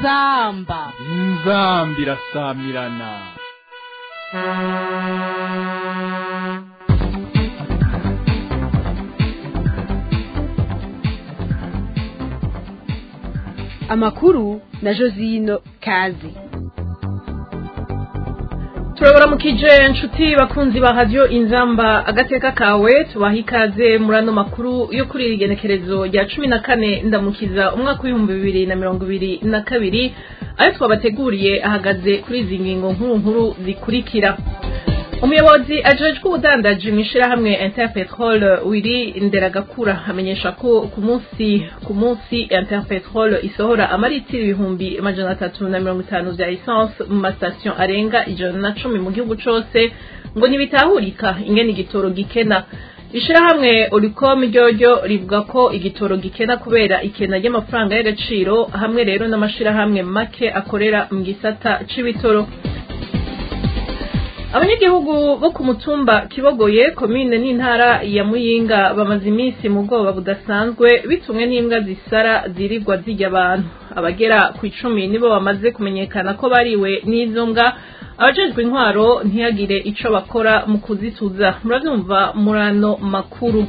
inzamba inzambi irasamirana amakuru na josino kazi turabaramukije inshuti bakunzi ba radiyo inzamba agateka kawe tubaha ikaze muri ano makuru yo kuri iri genekerezo rya cumi na kane ndamukiza umwaka w'ibihumbi bibiri na mirongo ibiri na kabiri ayo twabateguriye ahagaze kuri izi ngingo nkuru nkuru zikurikira umuyobozi ajejwe ubudandaji mu ishyirahamwe interpetrol wiri nderagakura amenyesha ko ku munsi ku munsi interpetrol isohora amaritiro ibihumbi amajana atatu na mirongo itanu vya essence mu masitasiyo arenga ijana na cumi mu gihugu cose ngo ntibitahurika ingene igitoro gikena ishirahamwe oricom ryoryo rivuga ko igitoro gikena kubera ikena ry'amafaranga y'agaciro hamwe rero n'amashirahamwe make akorera mu gisata c'ibitoro abanyagihugu bo ku mutumba kibogoye komine n'intara ya muyinga bamaze iminsi mu bwoba budasanzwe bitumwe n'imbwa zisara zirirwa zirya abantu abagera ku icumi nibo bamaze kumenyekana ko bariwe n'izo mbwa abajejwe intwaro ntiyagire ico bakora mu kuzituza muravyumva murano makuru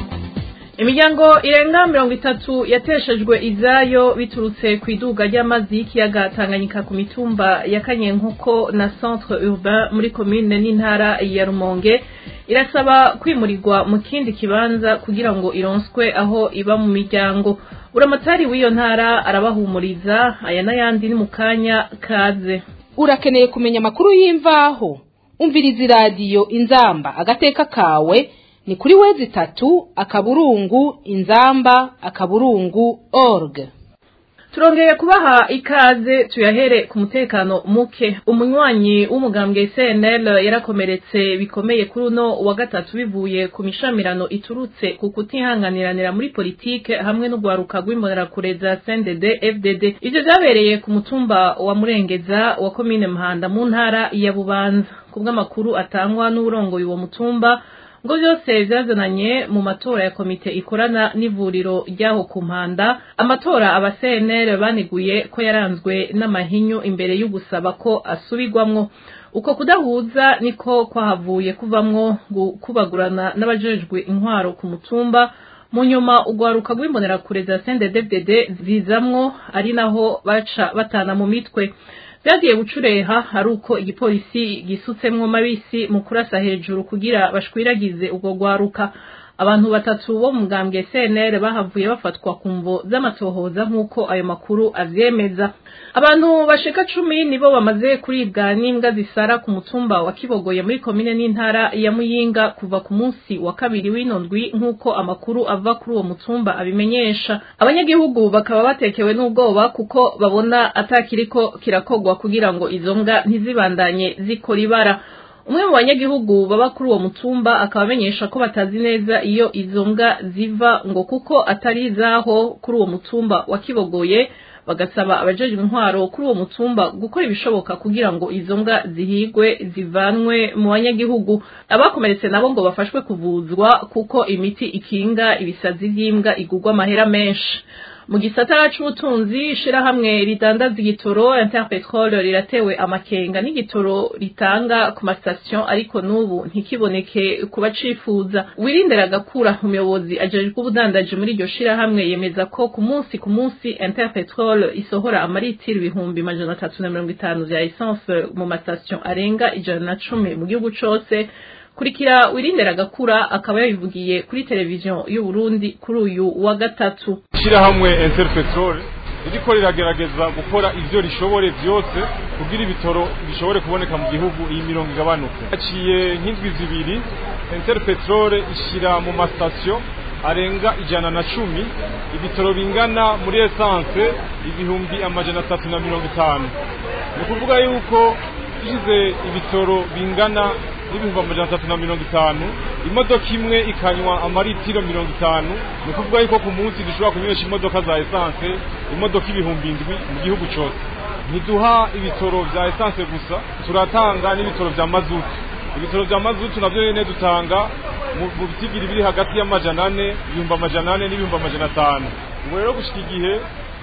imiryango irenga mirongo itatu yateshejwe izayo biturutse ku iduga ry'amazi y'ikiyaga tanganyika ku mitumba ya kanyenkuko na centre urbain muri komine n'intara ya rumonge irasaba kwimurirwa mu kindi kibanza kugira ngo ironswe aho iba mu miryango uramatari w'iyo ntara arabahumuriza aya n'ayandi ni mu kanya kaze urakeneye kumenya amakuru y'imvaho umviriza iradiyo inzamba agateka kawe ni kuri wezi itatu akaburungu inzamba akaburungu org turongeye kubaha ikaze tuyahere ku mutekano muke umunywanyi w'umugambwe cnl yarakomeretse bikomeye kuri uno wa gatatu bivuye ku mishamirano iturutse ku kutihanganiranira muri politike hamwe n'urwaruka rw'imbonerakure za cndd fdd ivyo vyabereye ku mutumba wa murengeza wa komine muhanda mu ntara ya bubanza kubw'amakuru atangwa n'uwurongoye uwo mutumba ngo byose byazananye mu matora ya komite ikorana n'ivuriro ryaho ku mpanda amatora aba CNL baniguye ko yaranzwe n'amahinyu imbere yo gusaba ko asubirwamwo uko kudahuza niko kwahavuye kuvamwo kubagurana n'abajejwe intwaro ku mutumba mu nyuma urwaruka rw'imbonerakure za CNDD-FDD zizamwo ari naho baca batana mu mitwe byagiye gucureha ari uko igipolisi gisutsemwo mabisi mu kurasa hejuru kugira bashwiragize ubwo rwaruka abantu batatu bo mu mugambwe CNL bahavuye bafatwa ku mvo z'amatohoza nk'uko ayo makuru avyemeza abantu bashika cumi nibo bamaze kuribwa n'imbwa zisara ku mutumba wa Kibogoye muri komine n'intara ya Muyinga kuva ku munsi wa kabiri w'ino ndwi nk'uko amakuru ava kuri uwo mutumba abimenyesha abanyagihugu bakaba batekewe n'ubwoba kuko babona atakiriko kirakogwa kugira ngo izo mbwa ntizibandanye zikora ibara umwe mu banyagihugu baba kuri uwo mutumba akaba amenyesha ko batazi neza iyo izo mbwa ziva ngo kuko atari izaho kuri uwo mutumba wa kibogoye bagasaba abajejwe intwaro kuri uwo mutumba gukora ibishoboka kugira ngo izo mbwa zihigwe zivanwe mu banyagihugu abakomeretse nabo ngo bafashwe kuvuzwa kuko imiti ikinga ibisazi vy'imbwa igurwa amahera menshi mu gisata c'ubutunzi ishirahamwe ridandaza igitoro interpetrol riratewe amakenga n'igitoro ritanga ku masitasiyo ariko n'ubu ntikiboneke ku bacifuza wirindera gakura umuyobozi ajejwe ubudandaji muri iryo shirahamwe yemeza ko ku munsi ku munsi interpetrol isohora amaritiro ibihumbi majana atatu na mirongo itanu vya essence mu masitasiyo arenga ijana na cumi mu gihugu cose kurikira wirindera gakura akaba yabivugiye kuri televiziyo y'u Burundi kuri uyu wa gatatu ishirahamwe Interpetrol ririko riragerageza gukora ivyo rishobore vyose kugira ibitoro bishobore kuboneka mu gihugu iyi mirongo igabanuke haciye nk'indwi zibiri Interpetrol ishira mu masitasiyo arenga ijana na cumi ibitoro bingana muri essence ibihumbi amajana atatu na mirongo itanu ni ukuvuga yuko ishize ibitoro bingana n'ibihumbi amajana atatu na mirongo itanu imodoka imwe ikanywa amaritiro mirongo itanu ni ukuvuga yuko ku munsi dushobora kunywesha imodoka za esanse imodoka ibihumbi indwi mu gihugu cyose ntiduha ibitoro vya esanse gusa turatanga n'ibitoro vya mazutu ibitoro vya mazutu navyo nyene dutanga mu bitigiri biri hagati y'amajana ane ibihumbi amajana ane n'ibihumbi amajana atanu ubu rero gushika igihe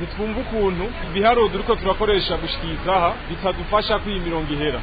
ntitwumva ukuntu ibiharuro turiko turakoresha gushikiriza aha bitadufasha ko iyi mirongo ihera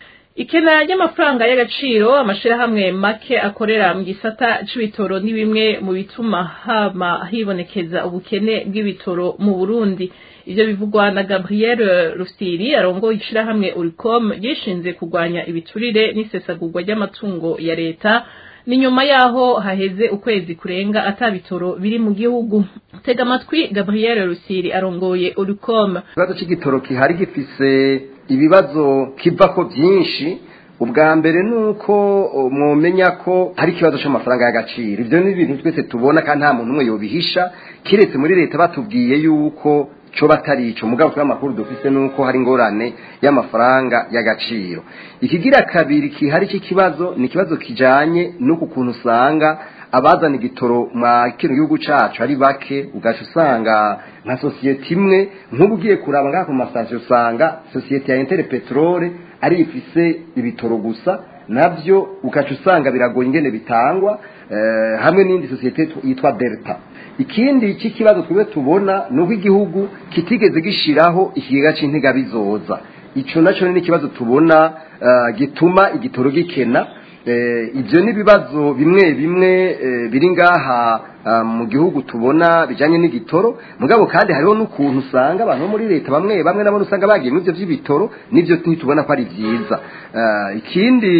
ikena ry'amafaranga y'agaciro amashirahamwe make akorera mu gisata c'ibitoro ni bimwe mu bituma hama hibonekeza ubukene bw'ibitoro mu Burundi ivyo bivugwa na Gabriel Rusiri arongoye ishirahamwe Uricom ryishinze kurwanya ibiturire n'isesagurwa ry'amatungo ya leta ni nyuma yaho haheze ukwezi kurenga ata bitoro biri mu gihugu tega amatwi Gabriel Rusiri arongoye Uricom ikibazo c'igitoro kihari gifise ibibazo kivako byinshi ubwa mbere ni uko mwomenya ko hari ikibazo cy'amafaranga y'agaciro ibyo ni ibintu twese tubona kandi nta muntu umwe yobihisha kiretse muri leta batubwiye yuko cyo batari ico mugabo twa makuru dufise nuko hari ingorane y'amafaranga y'agaciro ikigira kabiri kihari cy'ikibazo ni ikibazo kijanye n'uku kuntu usanga abazana igitoro mwa kino gihugu cacu ari bake ugaca usanga nka sosiyete imwe nk'ubu ugiye kuraba ngaha ku masitasiyo usanga sosiyete ya intere peterole ari ifise ibitoro gusa navyo ugaca usanga biragoye ingene bitangwa eh, hamwe n'indi sosiyete yitwa delta ikindi cy'ikibazo twebwe tubona ni uko igihugu kitigeze gishiraho ikigega c'intega bizoza ico naco ni ikibazo tubona uh, gituma igitoro gikena ibyo ni ibibazo bimwe bimwe biri ngaha mu gihugu tubona bijyanye n'igitoro mugabo kandi hariho n'ukuntu usanga abantu bo muri leta bamwe bamwe nabo usanga bagiye muri ibyo by'ibitoro n'ibyo ntitubona ko ari byiza ikindi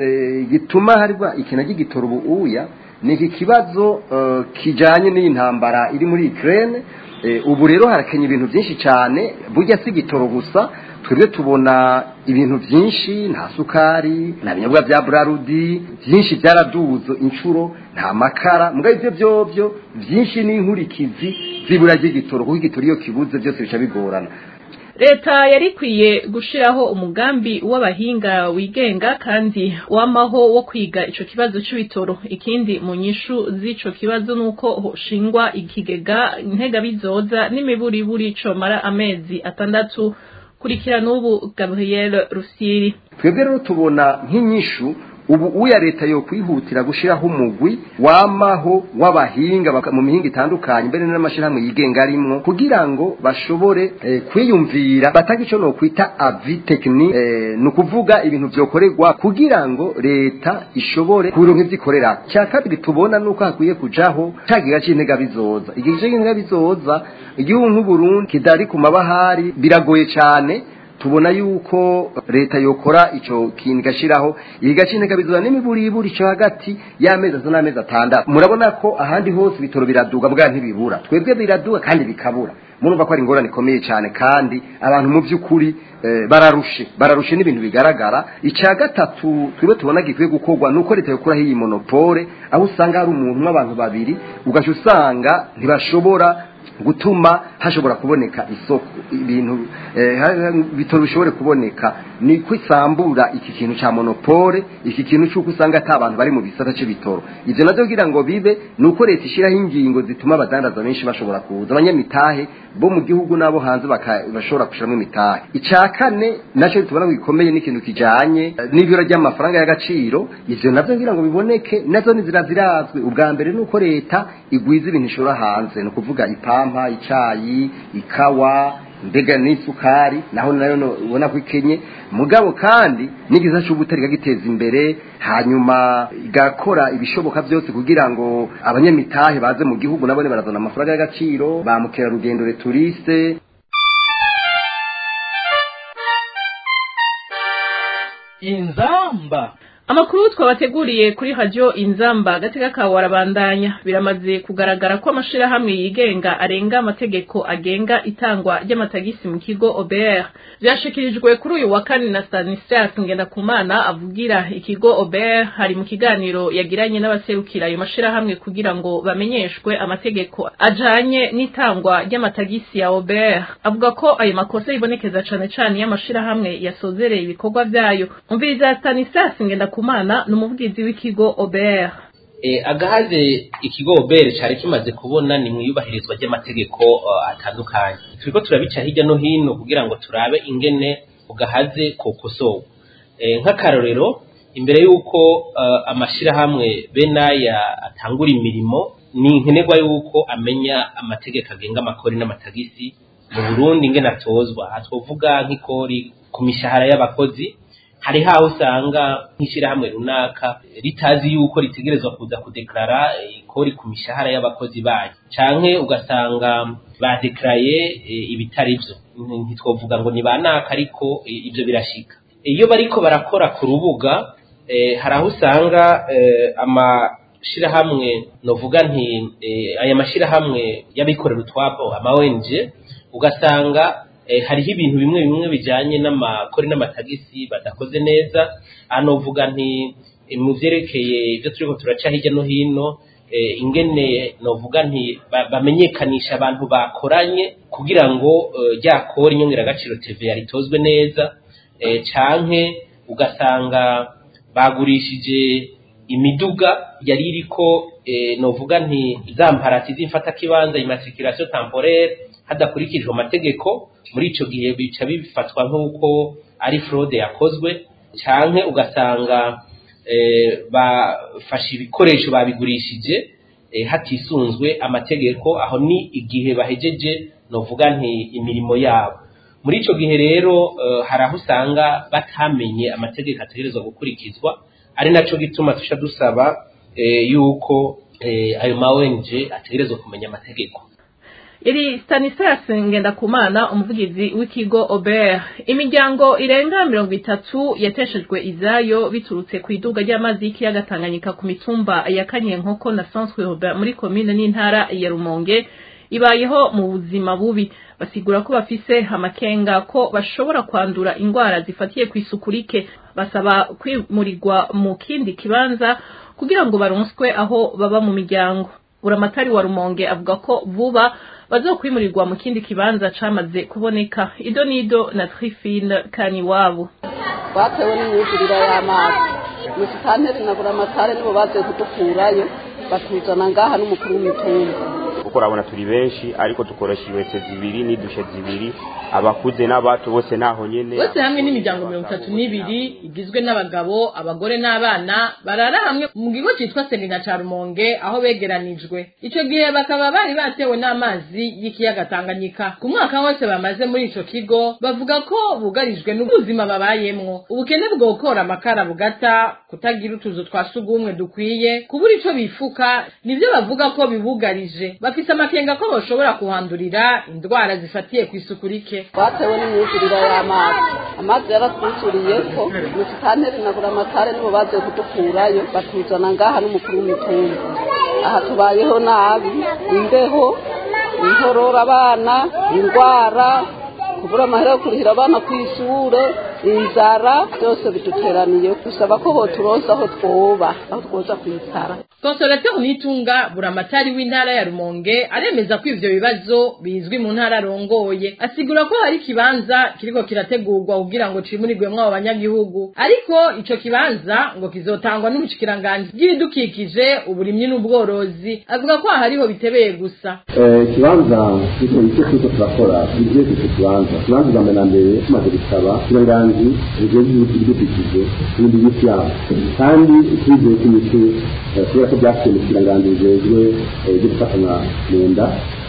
gituma hariho ikintu cy'igitoro ubu uya ni iki kibazo kijyanye n'iyi ntambara iri muri ikirere ubu rero harakenya ibintu byinshi cyane burya si igitoro gusa twebwe tubona ibintu byinshi nta sukari nta binyobwa bya burarudi byinshi byaraduzo inshuro nta makara mugabo ibyo byobyo byinshi ni inkurikizi zibura ry'igitoro kuko igitoro iyo kibuze byose bica bigorana leta yari ikwiye gushiraho umugambi w'abahinga wigenga kandi wamaho wo kwiga ico kibazo c'ibitoro ikindi mu nyishu z'ico kibazo nuko hoshingwa ikigega ntega bizoza n'imiburiburi comara amezi atandatu kurikira n'ubu Gabriel Rusiri twebwe rero tubona nk'inyishu ubu uya leta yo kwihutira gushiraho umugwi wamaho w'abahinga mu mihinga itandukanye mbere n'amashirahamwe yigenga arimwo kugira ngo bashobore eh, kwiyumvira batanga ico no kwita avi technique eh, ni ukuvuga ibintu vyokorerwa kugira ngo leta ishobore kuronka ivyikorera cya kabiri tubona nuko hakwiye kujaho cagiga c'intega bizoza igihe c'intega bizoza igihugu nk'uburundi kidari ku mabahari biragoye cane tubona yuko leta yokora ico kintu gashiraho igacinteka bizura n'imiburiburi cyo hagati y'amezi atatu n'amezi atandatu murabona ko ahandi hose ibitoro biraduga bwa ntibibura twebwe biraduga kandi bikabura murumva ko ari ingorane ikomeye cyane kandi abantu mu by'ukuri eh, bararushe bararushe n'ibintu bigaragara icya gatatu twebwe tubona gikwiye gukorwa nuko leta yokuraho iyi monopole aho usanga hari umuntu n'abantu babiri ugaca usanga ntibashobora gutuma hashobora kuboneka isoko ibintu bitoro bishobore kuboneka ni kwisambura iki kintu cya monopole iki kintu cy'uko usanga ata abantu bari mu bisata cy'ibitoro ibyo nabyo kugira ngo bibe ni uko leta ishyiraho ingingo zituma abadandaza benshi bashobora kuza abanyamitahe bo mu gihugu n'abo hanze bashobora gushyiramo imitahe icya kane nacyo tubona ko gikomeye n'ikintu kijyanye n'ibiro ry'amafaranga y'agaciro ibyo nabyo kugira ngo biboneke nazo ni zira zirazwi ubwa mbere ni uko leta igwiza ibintu ishora hanze ni ukuvuga ipampa icayi ikawa mbega n'isukari naho nayo ubona ko ikenye mugabo kandi n'igiza cy'ubutari giteza imbere hanyuma igakora ibishoboka byose kugira ngo abanyamitahe baze mu gihugu nabone barazana amafaranga y'agaciro ba mukerarugendo returiste inzamba amakuru twabateguriye kuri radio inzamba gateka kawe arabandanya biramaze kugaragara ko amashirahamwe yigenga arenga amategeko agenga itangwa ry'amatagisi mu kigo OBR byashikirijwe kuri uyu wa kane na Stanislas Ngendakumana avugira ikigo OBR hari mu kiganiro yagiranye n'abaserukira ayo mashirahamwe kugira ngo bamenyeshwe amategeko ajanye n'itangwa ry'amatagisi ya OBR avuga ko ayo makosa yibonekeza cane cane y'amashirahamwe yasozereye ibikorwa vyayo umviriza Stanislas Ngendakumana kumana ni umuvugizi w'ikigo OBR e, agahaze ikigo OBR cari kimaze kubona ni mwiyubahirizwa ry'amategeko uh, atandukanye turiko turabica hirya no hino kugira ngo turabe ingene ugahaze kokosowe e, nk'akarorero imbere y'uko uh, amashirahamwe benaya atangura imirimo ni nkenerwa y'uko amenya amategeko agenga amakori n'amatagisi mu burundi ingene atozwa aha twovuga nk'ikori ku mishahara y'abakozi hari haho usanga nk'ishyirahamwe runaka ritazi yuko ritegerezwa kuza kudeklara ikori ku mishahara y'abakozi bayo canke ugasanga badekaraye ibitari vyo ntitwovuga ngo ni banaka ariko eh, ivyo birashika iyo bariko barakora ku rubuga eh, hari aho usanga eh, amashirahamwe novuga nti eh, aya mashirahamwe y'abikorera utwabo ama ONG ugasanga eh, hariho ibintu bimwe bimwe bijanye n'amakori n'amatagisi badakoze neza anovuga nti eh, mu vyerekeye ibyo turiko turaca hirya no hino eh, ingene novuga nti ba- bamenyekanisha abantu bakoranye kugira ngo eh, rya kori nyongeragaciro TVA ritozwe neza eh, canke ugasanga bagurishije imiduga yari iriko eh, novuga nti za mparati z'imfata kibanza immatriculation temporaire hadakurikijwe amategeko muri ico gihe bica bifatwa nk'uko ari fraude yakozwe canke ugasanga eh, bafashe ibikoresho babigurishije eh, hatisunzwe amategeko aho ni igihe bahejeje novuga nti imirimo yabo muri ico gihe rero eh, hari aho usanga batamenye amategeko ategerezwa gukurikizwa ari naco gituma tusha dusaba eh, yuko eh, ayo ma ONG ategerezwa kumenya amategeko iri Stanislas Ngendakumana umuvugizi w'ikigo Ober imiryango irenga mirongo itatu yateshejwe izayo biturutse ku iduga ry'amazi y'ikiyaga Tanganyika ku mitumba ya Kanyenkoko na Centre Urbain muri komine n'intara ya Rumonge ibayeho mu buzima bubi basigura ko bafise amakenga ko bashobora kwandura indwara zifatiye ku isuku rike basaba kwimurirwa mu kindi kibanza kugira ngo baronswe aho baba mu miryango buramatari wa rumonge avuga ko vuba bazokwimurirwa mu kindi kibanza camaze kuboneka ido nido na trifine kaniwabo batewe n'imyuzurire y'amazi musitanteri na buramatari nibo baziye kudukurayo batuzana ngaha n'umukuru w'imitumba kuko urabona turi benshi ariko dukoresha iwese zibiri n'idushe zibiri abakuze n'abato bose naho nyene bose hamwe n'imiryango mirongo itatu n'ibiri igizwe n'abagabo abagore n'abana barara hamwe mu kigo cyitwa semina ca rumonge aho begeranijwe ico gihe bakaba bari batewe n'amazi y'ikiyaga tanganyika ku mwaka wose bamaze muri ico kigo bavuga ko bugarijwe n'ubuzima babayemwo ubukene bwokora amakara bugata kutagira utuzu twa sugumwe dukwiye kubura ico bifuka nivyo bavuga ko bibugarije bafise amakenga ko boshobora kuhandurira indwara zifatiye ku isuku rike batewe n'imyuzurire y'amazi amazi yaratwuzuriye ko musitanteri na buramatari nibo baziye kudukurayo batuzana ngaha n'umukuru w'imitumba aha tubayeho nabi imbeho inkorora abana indwara kubura amahera yo kurihira abana ku ishure inzara byose biduteraniye dusaba ko boturonsa aho twoba aho twoza kwicara Consolateur Nitunga buramatari w'intara ya Rumonge aremeza ko ivyo bibazo bizwi mu ntara arongoye asigura ko hari kibanza kiriko kirategurwa kugira ngo cimurirwemwo abo banyagihugu ariko ico kibanza ngo kizotangwa n'ubushikiranganje bw'ibidukikije uburimyi n'ubworozi avuga ko hariho bitebeye gusa ikibanza icyo icyo turiko turakora tugiye icyo kibanza ikibanza bwa mbere na mbere tumaze gusaba ikiranganji bijejwe ibidukikije n'ibindi biti yabo kandi twizeye ko imiti kubera ko byaciye mu kiranganji bijejwe ibyo gufatana mu nda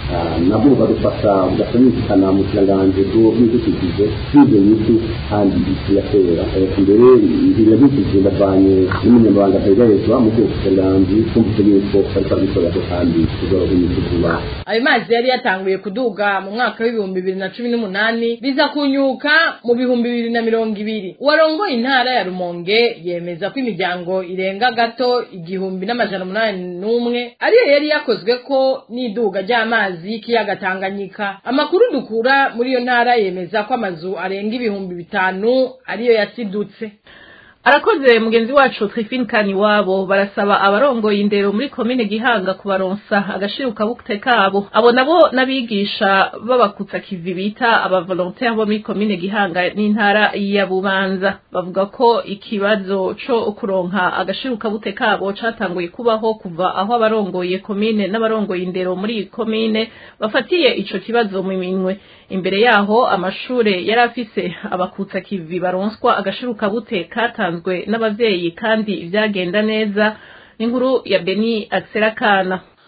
nabwo bukadufasha bugasanyikana mu kiranganji bw'ibidukikije twizeye imiti kandi tuyatera mbere ibintu bidukikije ndavanye n'umunyamabanga ategerezwa mu rwego kiranganji twumvise yuko bariko barabikorera kandi tuzoroha imiti vuba ayo mazi yari yatanguye kuduga mu mwaka w'ibihumbi bibiri na cumi n'umunani biza kunyuka mu bihumbi bibiri na mirongo ibiri uwarongoye intara ya rumonge yemeza ko imiryango irenga gato igihumbi n'amajana umunani n'umwe ariyo yari yakozwe ko n'iduga ry'amazi y'ikiyaga tanganyika amakuru dukura muri iyo ntara yemeza ko amazu arenga ibihumbi bitanu ariyo yasidutse arakoze mugenzi wacu Trifine Kaniwabo barasaba abarongoye indero muri komine Gihanga kubaronsa agashiruka bukte kabo abo nabo nabigisha babakutsa kivi bita aba volontaire bo muri komine Gihanga n'intara ya Bubanza bavuga ko ikibazo co kuronka agashiruka bukte kabo catanguye kubaho kuva aho abarongoye komine n'abarongoye indero muri komine bafatiye ico kibazo mu minwe imbere yaho amashure yari afise abakutsa kivi baronswa agashiruka bute katanzwe n'abavyeyi kandi vyagenda neza n'inkuru ya Beni Akserakana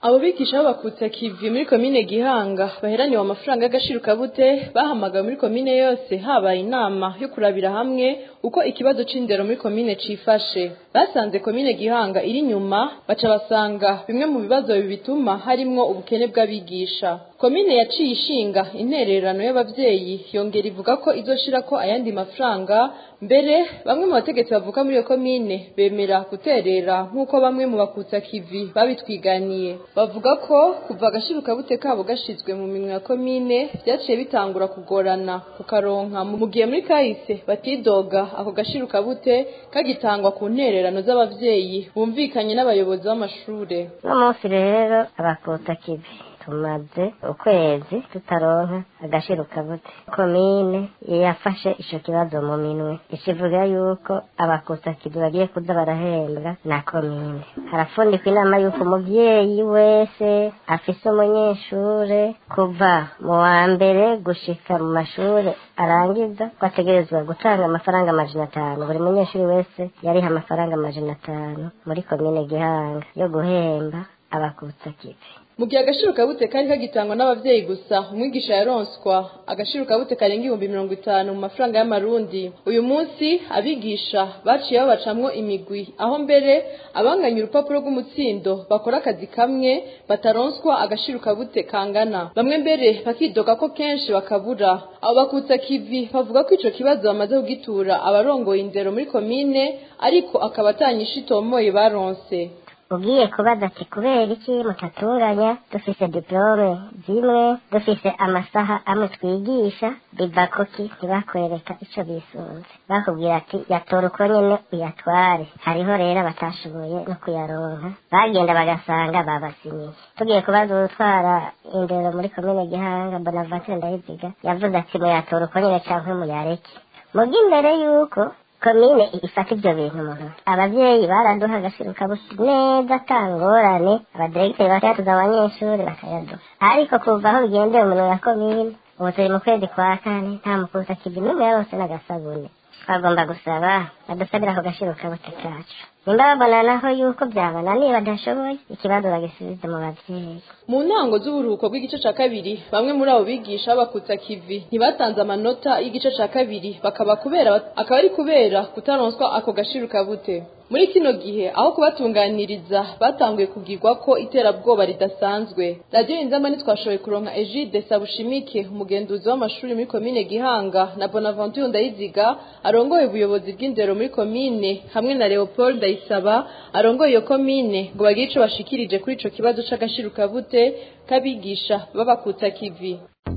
abo bigisha b'abakutsa kivi muri komine gihanga baheraniwe amafaranga y'agashirukabute bahamagawe muri komine yose habaye inama yo kurabira hamwe uko ikibazo c'indero muri komine cifashe basanze komine gihanga iri nyuma baca basanga bimwe mu bibazo bituma harimwo ubukene bw'abigisha komine yaciye ishinga intererano y'abavyeyi yongera ivuga ko izoshirako ayandi mafaranga mbere bamwe mu bategetsi bavuka muri iyo komine bemera guterera nk'uko bamwe mu bakutsa kivi babitwiganiye bavuga ko kuva agashirukabute kabo gashizwe mu minwe ya komine vyaciye bitangura kugorana kukaronka mu gihe muri kahise batidoga ako gashirukabute kagitangwa ku ntererano z'abavyeyi bumvikanye n'abayobozi b'amashure uno munsi rero abakutsa kivi tumaze ukwezi tutaronka agashirukabute komine yafashe ico kibazo mu minwe ikivuga yuko abakusakizi bagiye kuza barahembwa na komine harafundikwa inama yuko umuvyeyi wese afise umunyeshure kuva mu wa mbere gushika mu mashure arangiza ko ategerezwa gutanga amafaranga amajana atanu buri munyeshuri wese yariha amafaranga amajana atanu muri komine gihanga yo guhemba abakusakizi mu gihe agashirukabute kari kagitangwa n'abavyeyi gusa umwigisha yaronswa agashirukabute karenga ibihumbi mirongo itanu mu mafaranga y'amarundi uyu munsi abigisha baciye babacamwo imigwi aho mbere abanganya urupapuro rw'umutsindo bakora akazi kamwe bataronswa agashirukabute kangana bamwe mbere bakidoga ko kenshi bakabura abo bakutsa kivi bavuga ko ico kibazo bamaze kugitura abarongoye indero muri komine ariko akaba atanyisha itomoye baronse ugiye kubaza ati kubera iki mutatunganya dufise diplome zimwe dufise amasaha amwe twigisha biva kuki ntibakwereka ico bisunze bakubwira ati yatora uko nyene uyatware hariho rero batashoboye no kuyaronka bagenda bagasanga babasinyiye tugiye kubaza utwara indero muri komine gihanga bonaventure ndayiziga yavuze ati muyatora uko nyene canke muyareke muga imbere yuko komine ifata ibyo bintu mu ntoki abavyeyi baraduha agashirukabute neza atangorane abadiregiteri bakayatuza abanyeshuri bakayaduha ariko kuva aho bigendeye umuntu ya komine ubu turi mu kwezi kwa kane nta mukusa kivi n'umwe yarose n'agasabune twagomba gusaba badusabira ako gashirukabute kacu nimba babona naho yuko byabananiye badashoboye ikibazo bagisubize mu bavyeyi mu ntango z'uburuhuko bw'igice ca kabiri bamwe muri abo bigisha bakutsa kivi ntibatanze amanota y'igice ca kabiri bakaba kubera akaba ari kubera kutaronswa ako gashirukabute muri kino gihe aho kubatunganiriza batanguye kugirwa ko iterabwoba ridasanzwe radiyo inzamba ntitwashoboye kuronka egide sabushimike umugenduzi w'amashuri muri komine gihanga na bonaventure ndayiziga arongoye ubuyobozi bw'indero muri komine hamwe na leopold ndayisaba arongoye iyo komine ngo bagire ico bashikirije kuri ico kibazo c'agashirukabute k'abigisha babakutsa kivi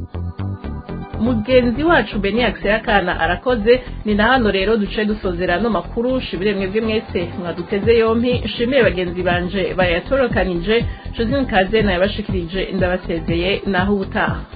mugenzi wacu beni akana arakoze ni na hano rero duce dusozera no makuru shibire mwebwe mwese mwaduteze yompi nshimiye bagenzi banje bayatorokanije josine kaze nayabashikirije ndabasezeye naho ubutaha